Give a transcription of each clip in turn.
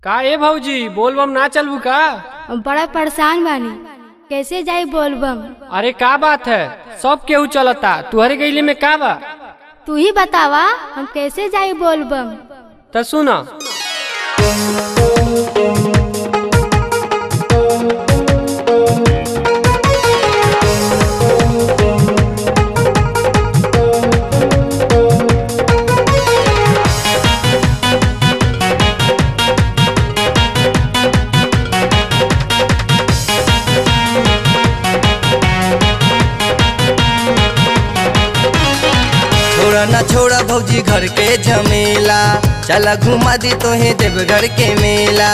का ए भौजी बोलबम ना चलबू का हम बड़ा परेशान बानी कैसे जाई बोलबम अरे का बात है सब केहू चलता तुहरे गईले में का बा तू ही बतावा हम कैसे जाई बोलबम त सुन छोड़ा ना छोड़ा भौजी घर के झमेला चला घुमा दी तोहे देवघर के मेला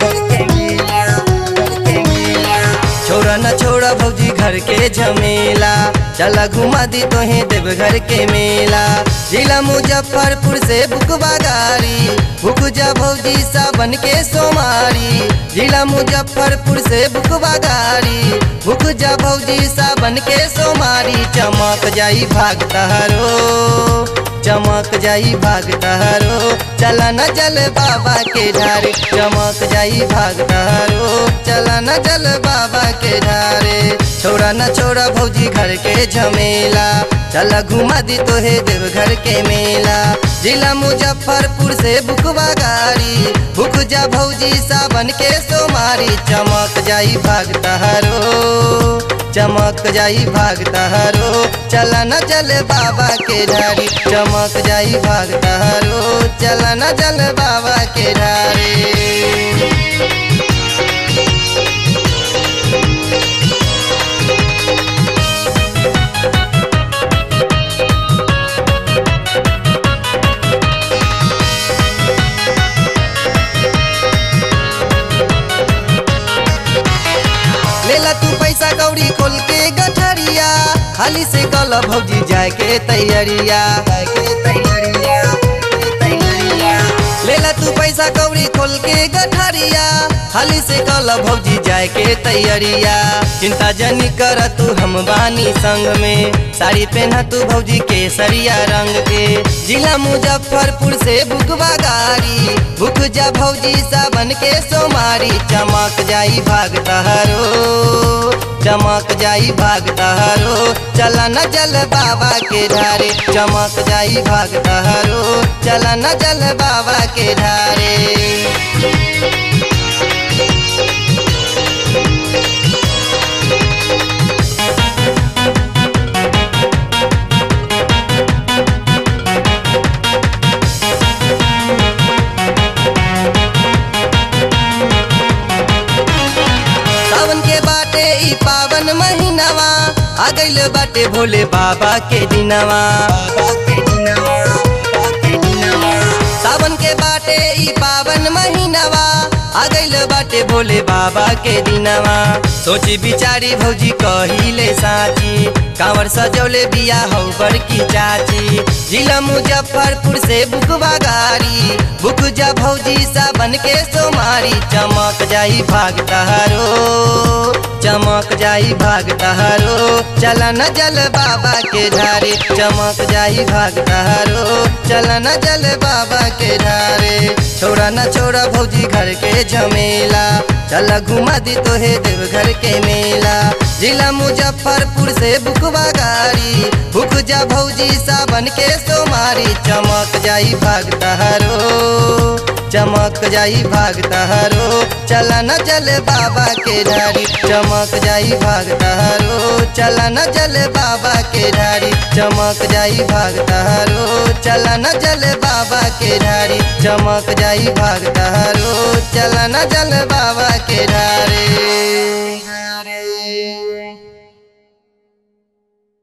छोड़ा ना छोड़ा भौजी घर के झमेला चला घुमा दी तोहे देवघर के मेला जिला मुजफ्फरपुर से बुकवा गाड़ी बुक जा भौजी सावन के सोमारी जिला मुजफ्फरपुर से बुकवा गाड़ी बुक जा भौजी सावन के सोमारी चमक जाई भाग तहरो चमक जाई भाग तहरो चला न जल बाबा के ढारे चमक जाई भाग तहरो चला न जल बाबा के ढारे छोड़ा न छोड़ा भौजी घर के झमेला चला घुमा दी तोहे देवघर के मेला जिला मुजफ्फरपुर से बुकवा गाड़ी बुक जा भौजी सावन के सोमारी चमक जाई भाग तहरो चमक जाई भाग तहरो चला न जल बाबा के ढारी चमक जाई भाग तहरो चला न जल बाबा के ढारी लेला तू पैसा कौड़ी खोल के गठरिया खाली से कल भौजी जाए के तैयारिया जाए के तैयारिया, जाए के तैयारिया। लेला तू पैसा कौड़ी खोल के गठरिया खाली से कल भौजी जाए के तैयारिया चिंता जनी कर तू हम बानी संग में साड़ी पहना तू भौजी के सरिया रंग के जिला मुजफ्फरपुर से बुकवा गाड़ी बुक जा भौजी सावन के सोमारी चमक जाई भाग तहरो चमक जाई भाग तहरो चला न जल बाबा के ढारे चमक जाई भाग तहरो चला न जल बाबा के ढारे सावन के बाटे ई पावन महीनावा आ गइल बाटे भोले बाबा के दिनवा सावन के बाटे ई पावन महीनावा आ गइल बाटे भोले बाबा के दिनवा सोची बिचारी भौजी कहिले साची कांवर सजौले बिया हौ बड़की चाची जिला मुजफ्फरपुर से बुकवा गाड़ी बुक जा भौजी सावन के सोमारी चमक जाई भाग तहारो चमक जाई भाग तहारो चला न जल बाबा के ढारे चमक जाई भाग तहारो चला न जल बाबा के ढारे छोड़ा न छोड़ा भौजी घर के झमेला चला घुमा दी तोहे देवघर के मेला जिला मुजफ्फरपुर से बुकवा गाड़ी बुक जा भौजी सावन के सोमारी चमक जाई भाग तहारो चमक जाई भाग तहारो चला न जल बाबा के ढारी चमक जाई भाग तहारो चला न जल बाबा के ढारी चमक जाई भाग तहारो चला न जल बाबा के ढारी चमक जाई भाग तहारो चला न जल बाबा के ढारी